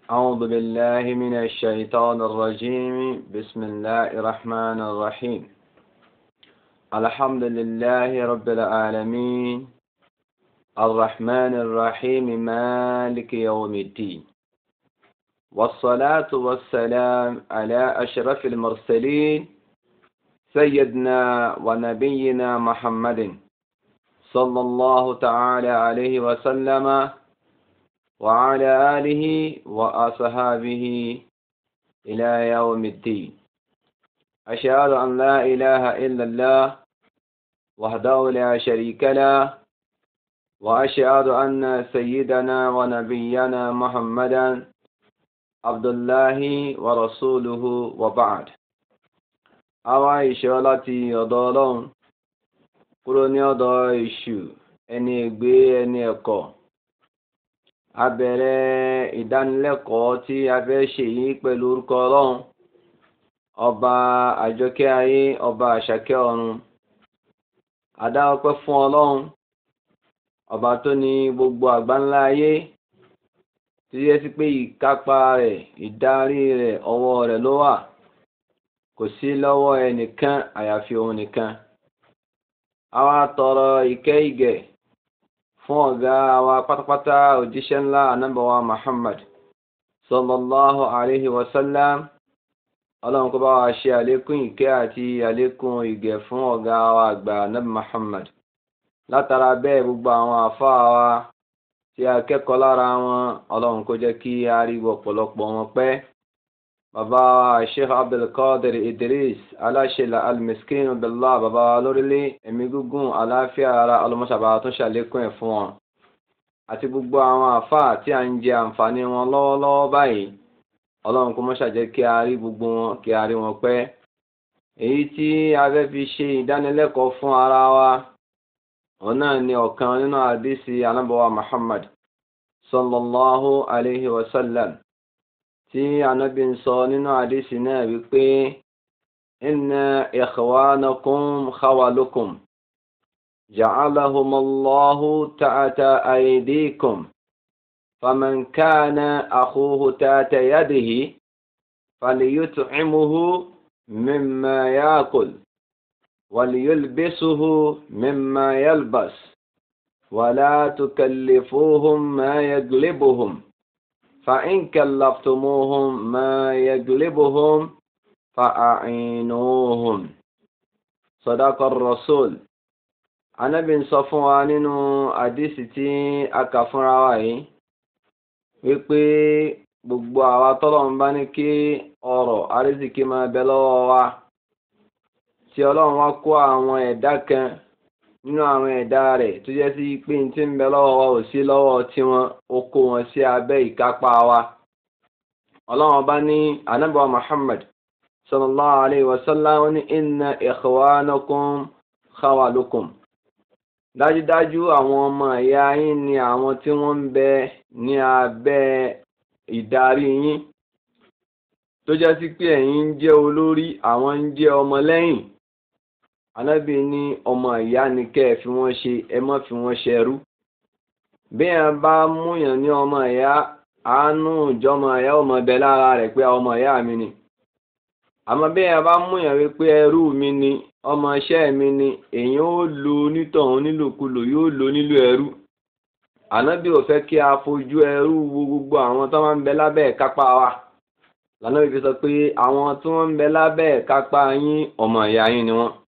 أعوذ بالله من الشيطان الرجيم بسم الله الرحمن الرحيم الحمد لله رب العالمين الرحمن الرحيم مالك يوم الدين والصلاة والسلام على أشرف المرسلين سيدنا ونبينا محمد صلى الله تعالى عليه وسلم وعلى آله وأصحابه إلى يوم الدين أشهد أن لا إله إلا الله وحده لا شريك له وأشهد أن سيدنا ونبينا محمدا عبد الله ورسوله وبعد àwa ìṣọ́ láti ọ̀dọ̀ ọlọ́run kúrò ní ọ̀dọ̀ èṣù ẹni ègbé ẹni ẹ̀kọ́ a bẹ̀rẹ̀ ìdánilẹ́kọ̀ọ́ tí a fẹ́ ṣe yìí pẹ̀lú orúkọ ọlọ́run ọba àjọkẹ́ ayé ọba àṣàkẹ́ ọ̀run a dá ọpẹ́ fún ọlọ́run ọba tó ní gbogbo àgbáńlá ayé tí yẹ sí pé ìkápá rẹ̀ ìdarí rẹ̀ ọwọ́ rẹ̀ ló wà kò sí lọ́wọ́ ẹnìkan àyàfi òun nìkan àwa tọrọ ìkẹ́ ìgẹ̀ fún ọ̀gá wa pátápátá òjíṣẹ́ ńlá anábọ̀wá Muhammad sallallahu alayhi wa sallam ọlọ́run kó bá wa ṣe àlékún ìkẹ́ àti àlékún ìgẹ̀ fún ọ̀gá wa àgbà anábì Muhammad látara bẹ́ẹ̀ gbogbo àwọn àfáà wa tí a kẹ́kọ̀ọ́ lára wọn ọlọ́run kó jẹ́ kí a rí ọ̀pọ̀lọpọ̀ wọn pẹ́ bàbá wa sheikh abdulkadir idris aláṣẹlẹ almiskin billah bàbá wa lórílẹ̀ ẹ̀mí gígùn àlàáfíà ara ọlọmọṣàbà tó ṣàlékún ẹ̀ fún wọn àti gbogbo àwọn àfáà tí a ń jẹ àǹfààní wọn lọ́wọ́lọ́wọ́ báyìí ọlọ́run kó mọ́ṣà jẹ́ kí a rí gbogbo wọn kí a rí wọn pẹ́ èyí tí a fẹ́ fi ṣe ìdánilẹ́kọ̀ọ́ fún ara wa òun náà ni ọ̀kan nínú àdísì anábọ̀wá muhammad sallallahu alayhi wa sallam tí anábì ń sọ nínú àdísì náà wípé inna ikhwanakum khawalukum ja'alahumullahu ta'ata aydikum faman kana akhuhu ta'ata yadihi falyut'imuhu mimma ya'kul وليلبسه مما يلبس ولا تكلفوهم ما يغلبهم فإن كلفتموهم ما يغلبهم فأعينوهم صدق الرسول Ànábì ń sọ fún wa nínú àdísì tí a kà fúnra wa yìí wípé gbogbo àwa tọ́lọ́run bá ní kí ọrọ̀ àrísìkí máa bẹ lọ́wọ́ wa tí ọlọ́run wá kó àwọn ẹ̀dá kan nínú àwọn ẹ̀dá rẹ̀ tó jẹ́ sí pé ní tí ń bẹ lọ́wọ́ wa ò sí lọ́wọ́ tiwọn ó kó wọn sí abẹ́ ìkápá wa. ọlọ́run bá ní anábọ̀ muhammad sallallahu alayhi wa sallam ní inna ikhwanakum khawalukum. dájúdájú àwọn ọmọ ìyá yín ni àwọn tí wọ́n ń bẹ ní abẹ́ ìdarí yín tó jẹ́ sí pé ẹ̀yin ń jẹ́ olórí àwọn ń jẹ́ ọmọlẹ́yìn anábì ní ọmọ ìyá ni kẹ́ ẹ fi wọ́n ṣe ẹ má fi wọ́n ṣẹrú bí ẹ bá múyàn ní ọmọ ìyá àánú ìjọmọ ìyá ọmọ bẹ lára rẹ̀ pé ọmọ ìyá mi ni àmọ́ bí ẹ bá múyàn wípé ẹrú mi ni ọmọ iṣẹ́ mi ni èyàn ó lo onítọ̀hún nílòkulò yóò lo nílò ẹrú ànábì ò fẹ́ kí a fojú ẹrú wo gbogbo àwọn tó máa ń bẹ lábẹ́ ìkápá wa lànà ìfi sọ pé àwọn tí wọ́n ń bẹ lábẹ́ ìkápá yín ọmọ ìyá yín ni wọ́n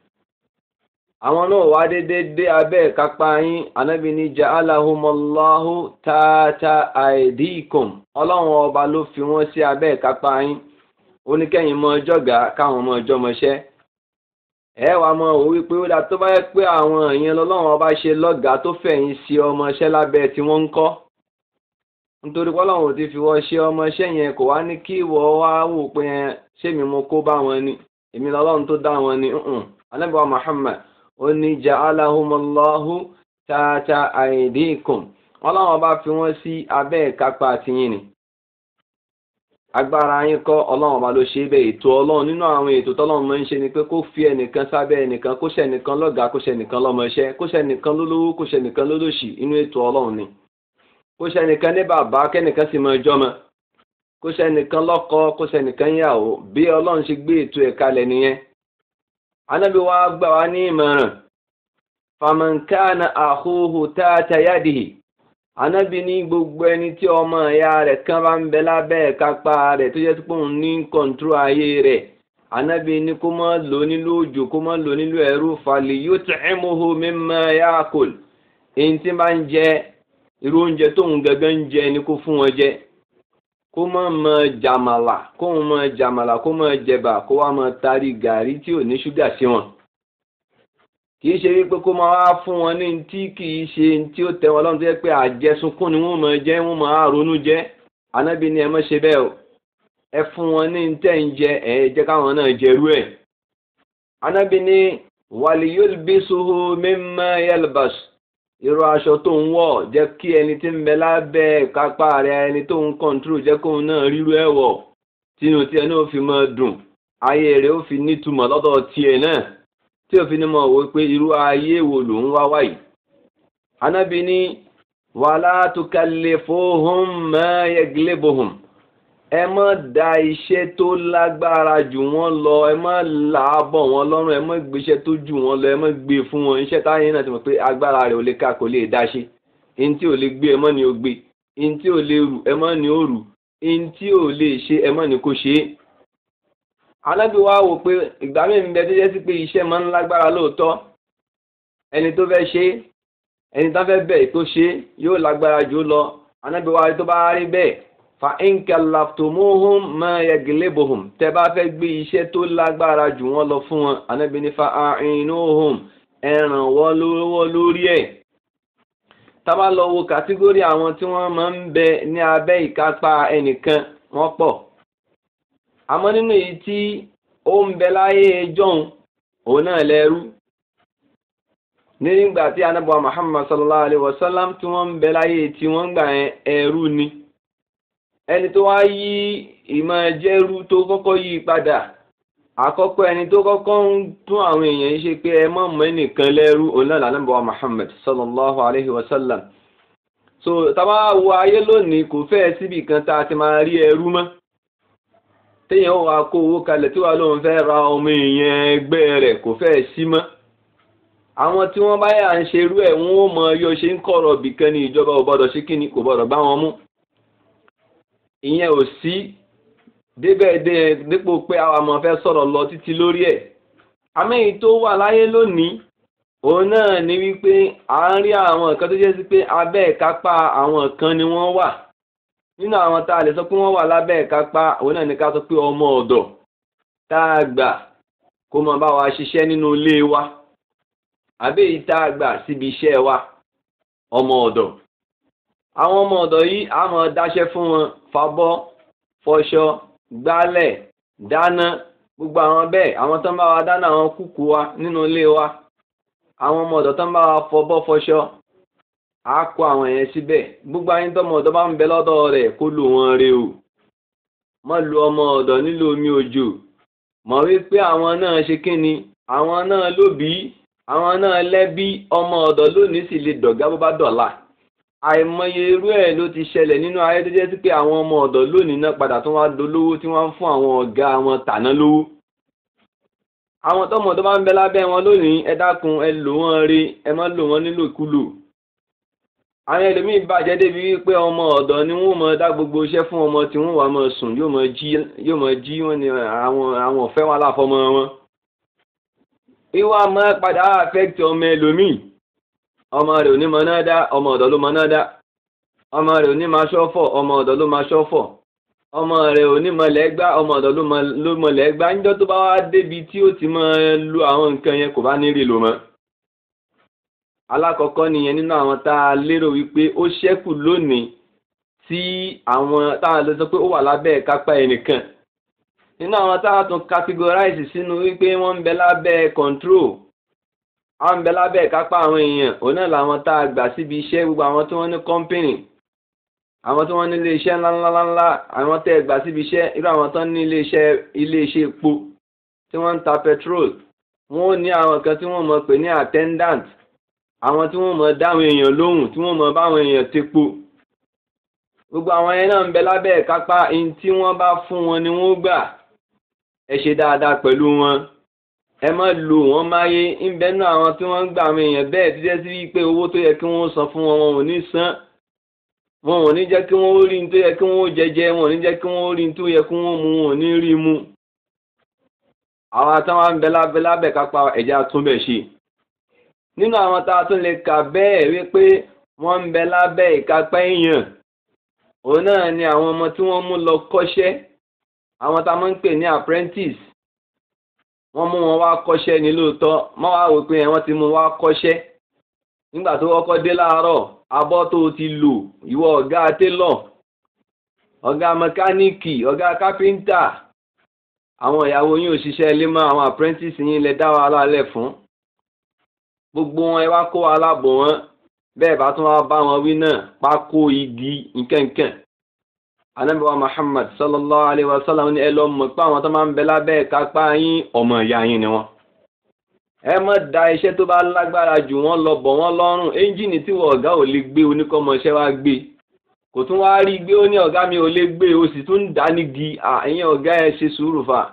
àwọn náà wá dédé dé abẹ́ ìkápá yín anábì ní ja'alahumullahu tata aidikum ọlọ́run ọba ló fi wọ́n sí abẹ́ ìkápá yín oníkẹ́yìn mọ ọjọ́ gà káwọn ọmọ ọjọ́ mọṣẹ́ ẹ wà mọ òun wípé ó dà tó bá yẹ pé àwọn èèyàn lọ́lọ́run ọba ṣe lọ́gàá tó fẹ̀yìn sí ọmọṣẹ́ lábẹ́ tí wọ́n ń kọ́ nítorí pọ́lọ́run ti fi wọ́n ṣe ọmọṣẹ́ yẹn kò wá ní kí ìwọ wá wò pé ṣé mi mo kó bá wọn ni èmi lọ́lọ́run tó dá wọn ni anábì wa Muhammad ó ní ja'alahumullahu tata aidikum ọlọ́run bá fi wọ́n sí abẹ́ ìkápá tiyín ni agbára yín kọ́ ọlọ́run bá ló ṣe bẹ́ẹ̀ ètò ọlọ́run nínú àwọn ètò tọ́lọ́run máa ń ṣe ni pé kó fi ẹnìkan sábẹ́ ẹnìkan kó ṣẹnìkan lọ́gàá kó ṣẹnìkan lọ́mọṣẹ́ kó ṣẹnìkan lólówó kó ṣẹnìkan lólòṣì inú ètò ọlọ́run ni kó ṣẹnìkan ní bàbá kẹ́nìkan sì máa jọ́mọ kó sẹ́nìkan lọ́kọ kó sẹ́nìkan yàwó bí ọlọ́run ṣe gbé ètò ẹ̀ kalẹ̀ nìyẹn. anábì wa gbà wá ní ìmọ̀ràn famankana àhóhò táàtà yádìí anábì ní gbogbo ẹni tí ọmọ ìyá rẹ̀ kan bá ń bẹ lábẹ́ kápá rẹ̀ tó jẹ́ pé òun ní kọ̀ǹtúrò ayé rẹ̀ anábì ní kó má lò nílò òjò kó má lò nílò ẹ̀rú falẹ̀ yóò tẹ̀ ẹ́ mọ́hó mímọ́ yáàkùl èyí tí máa ń jẹ irú oúnjẹ tóun gangan ń jẹ ni kó fún wọn jẹ kó má mọ jàmàlà kó mọ jàmàlà kó mọ jẹba kó wá mọ tari gàrí tí ò ní ṣúgà sí wọn kìí ṣe wípé kó máa wá fún wọn ní tí kìí ṣe tí ó tẹ wọn lọ́rùn tó yẹ pé àjẹsunkún ni wọ́n máa jẹ wọ́n máa ronú jẹ anábì ni ẹ má ṣe bẹ́ẹ̀ o ẹ fún wọn ní tẹ́ ń jẹ ẹ jẹ́ káwọn náà jẹrú ẹ̀ anábì ni wàlíyól bísúhù mímọ́ yẹlbàṣ irú aṣọ tó ń wọ̀ jẹ́ kí ẹni tí ń bẹ lábẹ́ kápá rẹ̀ ẹni tó ń kọ́ńtúrò jẹ́ kóun náà rírú ẹ̀ wọ̀ tínú tiẹ̀ náà fi máa dùn ayé rẹ̀ ó fi nítumọ̀ lọ́dọ̀ tiẹ̀ náà tí òfin ni mo wò pé irú ayé wo ló ń wá wáyìí. anábì ní wàhálà tó kalẹ̀ fóhùn mọ́ ẹgbẹ́lẹ́bọ̀hùn ẹ má da iṣẹ́ tó lágbára jù wọ́n lọ ẹ má làábọ̀ wọn lọ́rùn ẹ má gbéṣẹ́ tó jù wọ́n lọ ẹ má gbé fún wọn iṣẹ́ táyé náà ti mọ̀ pé agbára rẹ̀ ò lè ká kò lè dá ṣe ẹni tí ò lè gbé ẹ má ní o gbé ẹni tí ò lè rù ẹ má ní o rù ẹni tí ò lè ṣe ẹ má ní kó ṣe é alábí wa wò pé ìgbà mi ń bẹ tó jẹ́ sí pé iṣẹ́ máa ń lágbára lóòótọ́ ẹni tó fẹ́ ṣe ẹni tó fẹ́ bẹ̀ tó ṣe yóò lágbára jù lọ anábí wa tó bá rí bẹ́ẹ̀ fa inkalaftumuhum ma yaglebuhum tẹ bá fẹ́ gbé iṣẹ́ tó lágbára jù wọ́n lọ fún wọn anábí ní fa a'inuhum ẹ ràn wọ́n lọ́wọ́ lórí ẹ̀ tá bá lọ wo kàtígórì àwọn tí wọ́n máa ń bẹ ní abẹ́ ìkápá ẹnìkan wọ́n pọ̀ àmọ́ nínú èyí tí ó ń bẹ láyé jọ́hun òun náà lẹ́rú nígbà tí anábọ̀ Muhammad sallallahu alayhi wa sallam tí wọ́n ń bẹ láyé tí wọ́n ń gbà ẹrú ni ẹni tó wá yí ìmọ̀ jẹ́rú tó kọ́kọ́ yí padà àkọ́kọ́ ẹni tó kọ́kọ́ ń tún àwọn èèyàn ṣe pé ẹ mọ̀ mọ́ ẹnìkan lẹ́rú òun náà lànàbọ̀ Muhammad sallallahu alayhi wa sallam so tábà wo ayé lónìí kò fẹ́ síbi kan tá a ti máa rí ẹrú mọ́ téèyàn wà kó owó kalẹ̀ tí wàá lóun fẹ́ ra ọmọ èèyàn ẹgbẹ́ rẹ̀ kò fẹ́ sí mọ́ àwọn tí wọ́n bá yà ń ṣerú ẹ̀ wọ́n ó mọ yóò ṣe ń kọ̀rọ̀ bìkan ní ìjọba ò gbọ́dọ̀ ṣe kíni kò gbọ́dọ̀ gbá wọn mú ìyẹn ò sí débẹ̀ dípò pé àwọn ọmọ fẹ́ sọ̀rọ̀ lọ títí lórí ẹ̀ àmẹ́yìn tó wà láyé lónìí òun náà ni wípé à ń rí àwọn nǹkan tó jẹ́ sí pé abẹ́ ìkápá àwọn kan ni wọ́n wà nínú àwọn tá a lè sọ pé wọ́n wà lábẹ́ ìkápá òun náà ní ká sọ pé ọmọ ọ̀dọ̀ tá a gbà kó máa bá wa ṣiṣẹ́ nínú ilé wa àbí èyí tá a gbà síbi iṣẹ́ wa ọmọ ọ̀dọ̀ àwọn ọmọ ọ̀dọ̀ yìí a máa dáṣẹ́ fún wọn fabọ́ fọṣọ gbálẹ̀ dáná gbogbo àwọn bẹ́ẹ̀ àwọn tó ń bá wa dáná àwọn kúkú wa nínú ilé wa àwọn ọmọ ọ̀dọ̀ tó ń bá wa fọbọ́ fọṣọ a kó àwọn yẹn síbẹ̀ gbogbo ayé tọmọ ọ̀dọ̀ bá ń bẹ lọ́dọ̀ rẹ̀ kó lò wọ́n re o mọ́ lu ọmọ ọ̀dọ̀ nílò omi òjò mọ̀ wípé àwọn náà ṣe kí ni àwọn náà lóbi àwọn náà lẹ́bí ọmọ ọ̀dọ̀ lónìí sì lè dọ̀gá bó bá dọ̀la àìmọye irú ẹ̀ ló ti ṣẹlẹ̀ nínú ayé tó jẹ́ sí pé àwọn ọmọ ọ̀dọ̀ lónìí náà padà tó wá dolówó tí wọ́n ń fún àwọn ọ̀gá wọn tàná lówó àwọn tọmọ tó bá ń bẹ lábẹ́ wọn lónìí ẹ dákun ẹ lò wọ́n rí ẹ má lò wọ́n nílòkulò àwọn ẹlòmíì bàjẹ́ débi wípé ọmọ ọ̀dọ̀ ni wọ́n mọ dá gbogbo iṣẹ́ fún ọmọ tí wọ́n wà mọ sùn yóò mọ jí yóò mọ jí wọn ni àwọn àwọn ọ̀fẹ́ wọn láfọmọ wọn. ìwà máa padà affect ọmọ ẹlòmíì ọmọ rẹ̀ ò ní mọ náà dá ọmọ ọ̀dọ̀ ló mọ náà dá ọmọ rẹ̀ ò ní máa ṣọ́fọ̀ ọmọ ọ̀dọ̀ ló máa ṣọ́fọ̀ ọmọ rẹ̀ ò ní mọlẹ̀ gbá ọmọ ọ̀dọ̀ ló mọlẹ̀ gbá níjọ́ tó bá wá débi tí ó ti máa lo àwọn nǹkan yẹn kò bá ní rí lò mọ́ alákọ̀ọ́kọ́ nìyẹn nínú àwọn tá a lérò wípé ó ṣẹ́kù lónìí tí àwọn táwọn lè sọ pé ó wà lábẹ́ kápá ẹnìkan nínú àwọn táwọn tún categorize sínú wípé wọ́n ń bẹ lábẹ́ control wọ́n ń bẹ lábẹ́ kápá àwọn èèyàn òun náà làwọn tá a gbà síbi iṣẹ́ gbogbo àwọn tí wọ́n ní company àwọn tí wọ́n ní ilé iṣẹ́ ńláńláńlá àwọn tẹ́ gbà síbi iṣẹ́ irú àwọn tó ní ilé iṣẹ́ ilé iṣẹ́ epo tí wọ́n ń ta petrol wọ́n ó ní àwọn kan tí wọ́n mọ̀ pé ní attendant àwọn tí wọ́n mọ̀ dáwọn èèyàn lóhùn tí wọ́n mọ̀ báwọn èèyàn tepo gbogbo àwọn yẹn náà ń bẹ lábẹ́ ìkápá ẹni tí wọ́n bá fún wọn ni wọ́n gbà ẹ ṣe dáadáa pẹ̀lú wọn ẹ má lò wọ́n máyé ń bẹ náà àwọn tí wọ́n ń gbà àwọn èèyàn bẹ́ẹ̀ tí jẹ́ sí wípé owó tó yẹ kí wọ́n san fún wọn wọn ò ní san wọn ò ní jẹ́ kí wọ́n rí ní tó yẹ kí wọ́n jẹjẹ wọn ò ní jẹ́ kí wọ́n rí ní tó yẹ kí wọ́n mu wọn ò ní rí mu àwọn táwọn ń bẹ lábẹ́ lábẹ́ kápá ẹ̀já túnbẹ̀ ṣe nínú àwọn tá a tún lè kà bẹ́ẹ̀ wípé wọ́n ń bẹ lábẹ́ ìkápá èèyàn òun náà ni àwọn ọmọ tí wọ́n mú lọ kọ́ṣẹ́ àwọn tá a máa ń pè ní apprentice wọ́n mú wọn wá kọ́ṣẹ́ ní lóòótọ́ má wàá wò pé wọ́n ti mú wá kọ́ṣẹ́ nígbà tó kọ́kọ́ dé láàárọ̀ abọ́ tó ti lò ìwọ ọ̀gá télọ̀ ọ̀gá mẹkáníìkì ọ̀gá kápẹ́ńtà àwọn ìyàwó yín òṣìṣẹ́ ilé mọ́ àwọn apprentice yín lẹ dá wàhálà lẹ̀ fún gbogbo wọn ẹ wá kó wàhálà bò wọn bẹ́ẹ̀ bá tún wá bá wọn wí náà pákó igi nkẹ́nkẹ́n anábìwá muhammad sallallahu alayhi wa sallam ní ẹ lọ mọ̀ pé àwọn tó máa ń bẹ lábẹ́ kápá yín ọmọ ìyá yín ni wọ́n ẹ má da iṣẹ́ tó bá lágbára jù wọ́n lọ bọ̀ wọ́n lọ́rùn ẹ́ńjìnì tí wọ́n ọ̀gá ò lè gbé oníkọ́mọṣẹ́ wá gbé kò tún wá rí gbé ó ní ọ̀gá mi ò lè gbé o sì tún ń dá nígi àyìn ọ̀gá ẹ ṣe sùúrù fà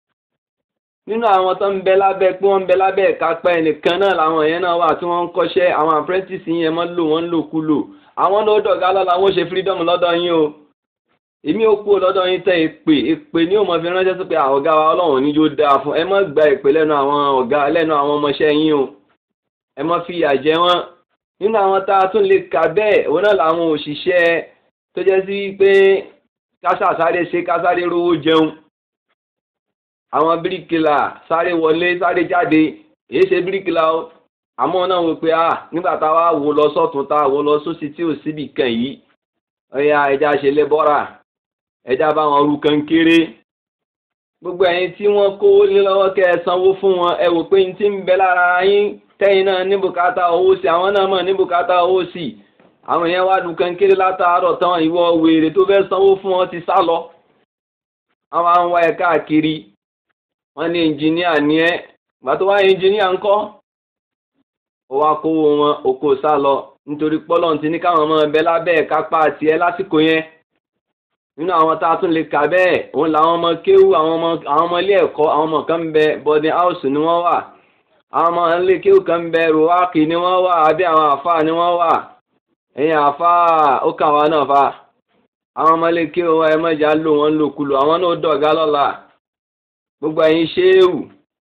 nínú àwọn tó ń bẹ lábẹ́ pé wọ́n ń bẹ lábẹ́ ìkápá ẹnìkan náà làwọn yẹn náà wà tí wọ́n ń kọ́ṣẹ́ àwọn apprentice yẹn mọ́ lò wọ́n ń lò kú lò àwọn náà dọ̀gá lọ́la wọ́n ṣe freedom lọ́dọ̀ yín o èmi ò kú lọ́dọ̀ yín tẹ èpè èpè ní òmò fi ránṣẹ́ sí pé ọ̀gá wa ọlọ́run ní yóò dáa fún ẹ má gba èpè lẹ́nu àwọn ọ̀gá lẹ́nu àwọn ọmọọṣẹ́ yín o ẹ má fi ìyà jẹ wọ́n nínú àwọn tá a tún lè kà bẹ́ẹ̀ òun náà làwọn òṣìṣẹ́ tó jẹ́ sí pé kásà sáré ṣe kásáré rówó jẹun àwọn bíríkìlà sáré wọlé sáré jáde èyí ṣe bíríkìlà o àmọ́ náà wò pé ah nígbà tá a wá wò lọ sọ́tún tá a wò lọ sósì tí ò síbì kan yìí ọ̀ya ẹja ṣe lẹ́bọ́rà ẹja bá wọn ru kan kéré gbogbo ẹ̀yin tí wọ́n kówó lé lọ́wọ́ kẹ́ ẹ sanwó fún wọn ẹ wò pé ní ti ń bẹ lára yín tẹ́yìn náà ní bùkátà owó sí àwọn náà mọ̀ ní bùkátà owó sí àwọn yẹn wá dùn kan kéré látàárọ̀ tán ìwọ wèrè tó fẹ́ sanwó fún wọn ti sá lọ àwọn àwọn wá ẹ káàkiri wọ́n ní ẹnjìníà ní ẹ gbà tó wá ẹnjìníà ńkọ́ ó wá kówó wọn oko sá lọ nítorí pọ́lọ́n ti ní káwọn ọmọ ẹbẹ lábẹ́ ẹ̀ka pa àti ẹ lásìkò yẹn nínú àwọn tá a tún lè kà bẹ́ẹ̀ òun làwọn ọmọ kéwú àwọn ọmọ àwọn ọmọ ilé ẹ̀kọ́ àwọn ọmọ kan ń bẹ boarding house ni wọ́n wà àwọn ọmọ ilé kéwú kan ń bẹ ruwaki ni wọ́n wà àbí àwọn àfáà ni wọ́n wà ẹ̀yìn àfáà ó kà wá náà fa àwọn ọmọ ilé kéwú ẹ mọ̀jà lò wọ́n lòkulò àwọn náà dọ̀gá lọ́la gbogbo ẹ̀yin ṣéwù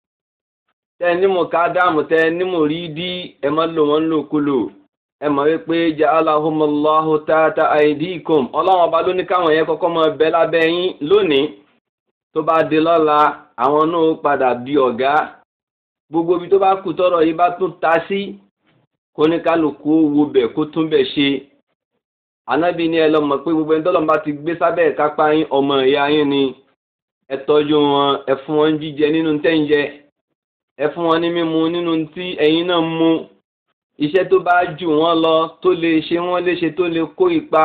tẹ nímọ̀ kádàmù tẹ nímọ̀ rí dí ẹ má lò wọ́n lòkulò ẹ mọ̀ wípé jẹ́ aláhùnmọ́láhù tààtà àìdíkùn ọlọ́run ọba ló ní káwọn yẹn kọ́kọ́ mọ bẹ lábẹ́ yín lónìí tó bá di lọ́la àwọn náà padà di ọ̀gá gbogbo ibi tó bá kù tọ́rọ̀ yìí bá tún ta sí kó ní kálukú wo bẹ̀ kó tún bẹ̀ ṣe anábì ní ẹ lọ mọ̀ pé gbogbo ẹni tọ́lọ́mùbá ti gbé sábẹ́ ìkápá yín ọmọ ìyá yín ni ẹ tọ́jú wọn ẹ fún wọn jíjẹ nínú tẹ́ǹjẹ ẹ fún wọn ní mímu nínú tí ẹ̀yin náà mú iṣẹ́ tó bá jù wọ́n lọ tó lè ṣe wọ́n léṣe tó lè kó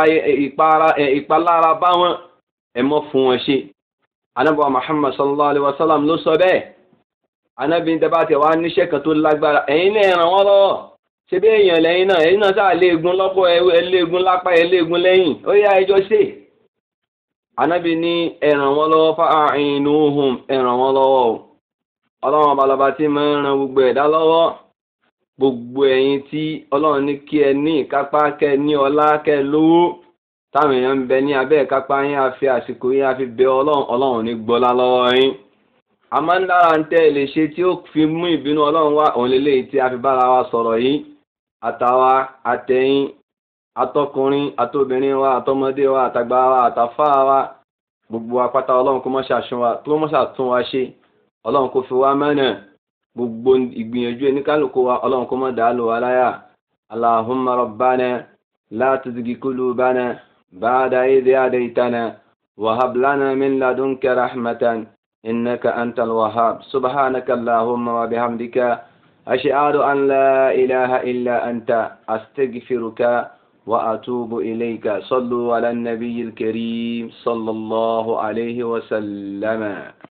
ìpalára bá wọn ẹ mọ́ fún wọn ṣe. anábọ̀ muhammad sallallahu alayhi wa sallam ló sọ bẹ́ẹ̀ anábì ń tẹ́bá tẹ̀ wá níṣẹ́ kan tó lágbára ẹ̀yin náà ràn wọ́n lọ́wọ́ ṣé bí èèyàn lẹ́yìn náà ẹ̀yin náà sáà léegun lọ́pọ̀ ẹ léegun lápá ẹ léegun lẹ́yìn ó yá ẹjọ́ ṣe. anábì ní ẹ ràn wọ́n lọ́wọ́ fa'inuhum ẹ ràn wọ́n lọ́wọ́ o ọlọ́run ọba lọ́ba tí máa ń ran gbogbo ẹ̀dá lọ́wọ́ gbogbo ẹ̀yin tí ọlọ́run ní kí ẹ ní ìkápá kẹ ní ọlá kẹ lówó táwọn èèyàn ń bẹ ní abẹ́ ìkápá yín àfi àsìkò yín àfi bẹ ọlọ́run ọlọ́run ní gbọ́lá lọ́wọ́ yín àmọ́ ń dára ń tẹ́ lè ṣe tí ó fi mú ìbínú ọlọ́run wá òun lélẹ́yìí tí a fi bára wa sọ̀rọ̀ yìí àtàwa àtẹ̀yìn atọkùnrin àtobìnrin wa àtọmọdé wa àtàgbà wa àtàfà wa gbogbo apáta ọlọ́run kó mọ́ ṣàtún wa ṣe ọlọ́run kó fi wá mẹ́nà gbogbo ìgbìyànjú oníkálukú wa ọlọ́run kó má dàá lò wá láyà allahumma rabbana la tuzigi qulubana ba'da idh hadaytana wa hab lana min ladunka rahmatan innaka antal wahhab subhanaka allahumma wa bihamdika ashhadu an la ilaha illa anta astaghfiruka wa atubu ilayka sallu ala an-nabiyyil karim sallallahu alayhi wa sallama